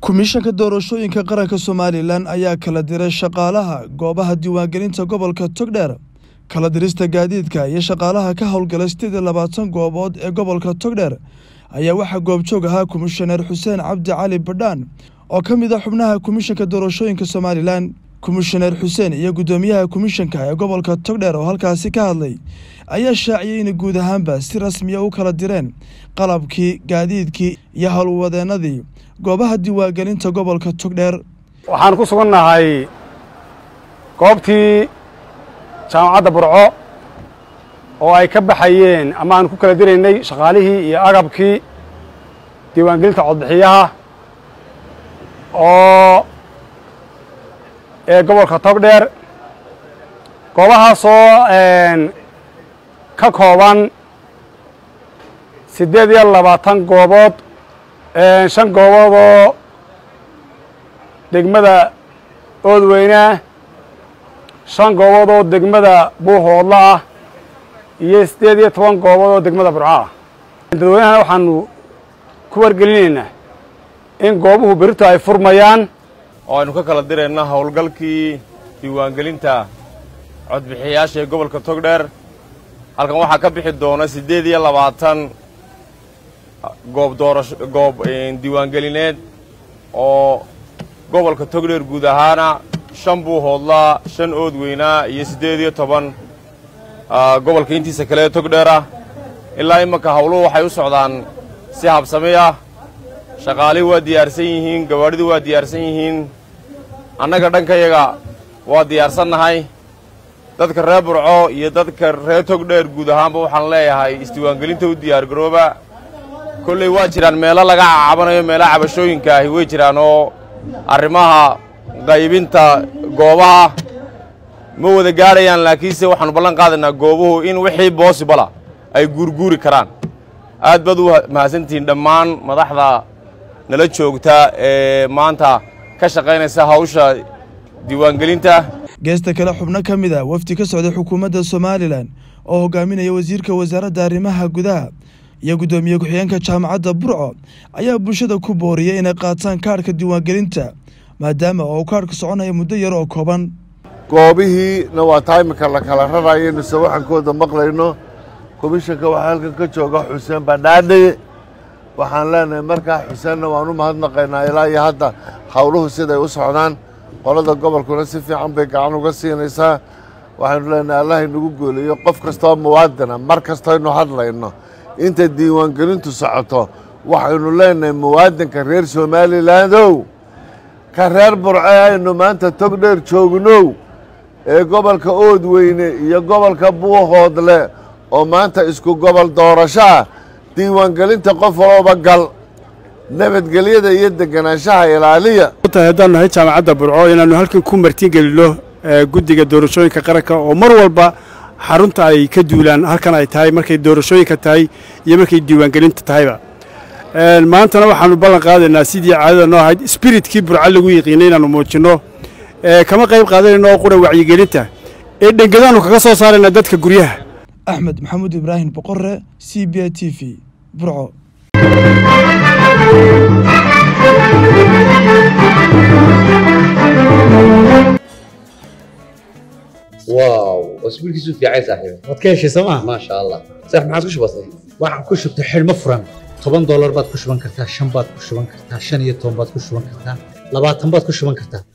komishanka doorashooyinka qaranka somalilan ayaa kala diray shaqaalaha goobaha diiwaangelinta gobolka togdheer kala dirista gaadiidka iyo shaqaalaha ka howlgala sideed iyo labaatan goobood ee gobolka togdheer ayaa waxaa goobjoog ahaa komishaneer xuseen cabdi cali badhaan oo ka mid a xubnaha komishanka doorashooyinka somalilan komishaneer xuseen iyo guddoomiyaha komishanka ee gobolka togdheer oo halkaasi ka hadlay ayaa shaaciyey inay guud ahaanba si rasmiya u kala direen qalabkii gaadiidkii iyo howlwadeenadii goobaha diiwaangelinta gobolka togdheer waxaan ku sugannahay goobtii jaamacadda burco oo ay ka baxayeen ama aan ku kala diraynay shaqaalihii iyo agabkii diiwaangelinta codbixiyaha oo ee gobolka togdheer goobahaasoo ka kooban siddeed iyo labaatan goobood shan goobood oo degmada oodweynaa shan goobood oo degmada buuhoodla ah iyo siddeed iyo toban goobood oo degmada burco ah dadweynahana waxaanu ku wargelinaynaa in goobuhu berito ay furmayaan oo aynu ka kala dirayna howlgalkii diiwaangelinta codbixiyayaasha ee gobolka togdheer halkan waxaa ka bixi doona siddeed iyo labaatan goob doorasho goob diiwaangelineed oo gobolka togdheer guud ahaana shan buuhoodlaa shan oodweynaa iyo siddeed iyo toban gobolka intiisa kale ee togdheer ah ilaa imanka howluhu waxay u socdaan si habsami ah shaqaalihii waa diyaarsan yihiin gawaadhidu waa diyaarsan yihiin annaga dhankayaga waa diyaarsannahay dadka reer burco iyo dadka reer togdheer guud ahaanba waxaan leeyahay isdiiwaangelinta u diyaargarooba kolley waa jiraan meelo laga cacabanayo meelaha cabashooyinka ahi way jiraan oo arrimaha qaybinta goobaha ma wada gaadhayaan laakiinse waxaanu ballan qaadaynaa goobuhu in wixii boosibala ay guurguuri karaan aad baad u mahadsantihiin dhammaan madaxda nala joogta ee maanta ka shaqaynaysa hawsha diiwaangelinta geesta kale xubno ka mid a wafdi ka socday xukuumadda somalilan oo hogaaminaya wasiirka wasaaradda arrimaha gudaha iyo guddoomiye ku-xigeenka jaamacadda burco ayaa bulshada ku booriyay inay qaataan kaadhka diiwaangelinta maadaama oo uu kaadhka soconaya muddo yar oo kooban goobihiina waa taa iminka la kala rarayaynu sawaxankooda maqlayno komishanka waxaa halkan ka jooga xuseen badhaadhe waxaan leenahay markaa xuseenna waan u mahadnaqaynaa ilaa iyo hadda howluhu siday u socdaan qolada gobolkuna si fiican bay gacan uga siinaysaa waxaynu leenahay allah inagu gooliyo qof kastoo muwaadina mar kastaynu hadlayno inta diiwaangelintu socoto waxaynu leenahay muwaadinka reer somalilandow ka reer burce aynu maanta togdheer joognow ee gobolka oodweyne iyo gobolka buuhoodle oo maanta isku gobol doorasho ah diiwaangelinta qof walooba gal nabadgelyada iyo deganaanshaha ilaaliya tahay haddaan nahay jaamacadda burco inaannu halkan ku martigelino guddiga doorashooyinka qaranka oo mar walba xarunta ay ka duulaan halkan ay tahay markay doorashooyinka tahay iyo markay diiwaangelinta tahayba maantana waxaannu ballan qaadaynaa sidii caadada noo ahayd spiritkii burco lagu yiqiinay inaannu muujinno kama qayb qaadanayno oo qura wacyigelinta ee dhengadaannu kaga soo saaraynaa dadka guryaha axmed maxamuud ibraahim boqore c b i t v burco واو اسبوع كيسو في عايز صاحبي waad ka heshay sooma ما شاء الله صح ما عادش بسيط waxaan ku shubtay xidhmo furan toban doolar baad ku shuban kartaa shan baad ku shuban kartaa shan iyo toban baad ku shuban kartaa labaatan baad ku shuban kartaa